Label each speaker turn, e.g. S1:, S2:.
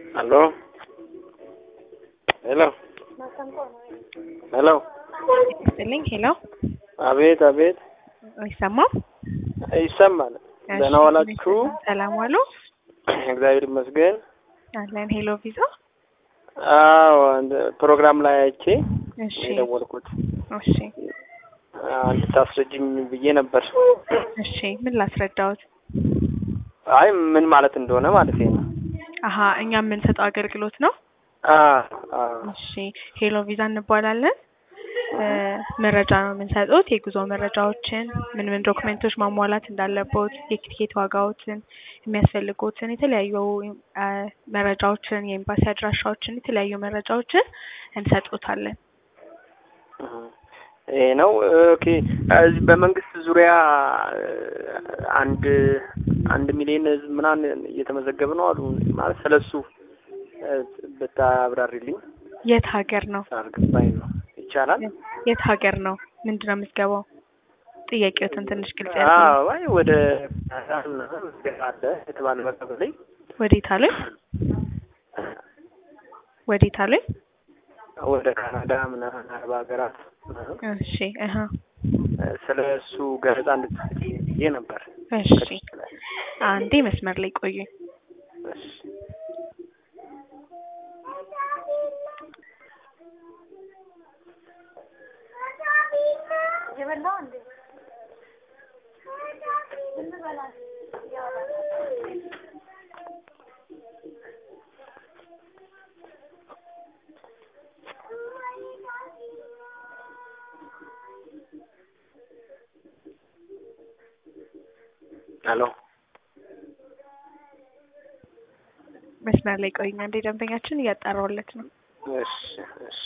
S1: Aló. ሄሎ ሄሎ።
S2: ይስጥልኝ። ሄሎ
S1: አቤት አቤት።
S2: አይሰማም?
S1: ይሰማል። ደህና ዋላችሁ?
S2: ሰላም ዋሉ።
S1: እግዚአብሔር ይመስገን።
S2: አለን። ሄሎ ቪዛ።
S1: አዎ አንድ ፕሮግራም ላይ አይቼ
S2: እሺ
S1: የደወልኩት
S2: እሺ
S1: እንድታስረጅኝ ብዬ ነበር።
S2: እሺ ምን ላስረዳዎት?
S1: አይ ምን ማለት እንደሆነ ማለት ነው።
S2: አሀ እኛ የምንሰጠው አገልግሎት ነው።
S1: አ አ
S2: እሺ ሄሎ ቪዛ እንባላለን። እ መረጃ ነው የምንሰጡት የጉዞ መረጃዎችን፣ ምን ምን ዶክመንቶች ማሟላት እንዳለቦት፣ የቲኬት ዋጋዎችን፣ የሚያስፈልጉትን የተለያዩ እ መረጃዎችን፣ የኤምባሲ አድራሻዎችን፣ የተለያዩ መረጃዎችን እንሰጡታለን።
S1: ይሄ ነው። ኦኬ እዚህ በመንግስት ዙሪያ አንድ አንድ ሚሊዮን ህዝብ ምናምን እየተመዘገበ ነው አሉ። ማለት ስለሱ ብታብራሪልኝ
S2: የት ሀገር ነው?
S1: አልገባኝ ነው። ይቻላል?
S2: የት ሀገር ነው? ምንድን ነው የምትገባው? ጥያቄዎትን ትንሽ ግልጽ ያድርጉ።
S1: አዎ፣ አይ ወደ አለ የተባለ መቀበሌ
S2: ወዴት አሉኝ? ወዴት አሉኝ?
S1: ወደ ካናዳ ምናምን አረብ ሀገራት ምናምን
S2: እሺ እህ
S1: ስለ እሱ ገለጻ እንድትሰጪኝ ብዬ ነበር።
S2: እሺ አንዴ መስመር ላይ ቆዩኝ።
S1: እሺ ሄሎ
S2: መስመር ላይ ቆዩኝ። አንዴ ደንበኛችን እያጣራሁለት ነው።
S1: እሺ እሺ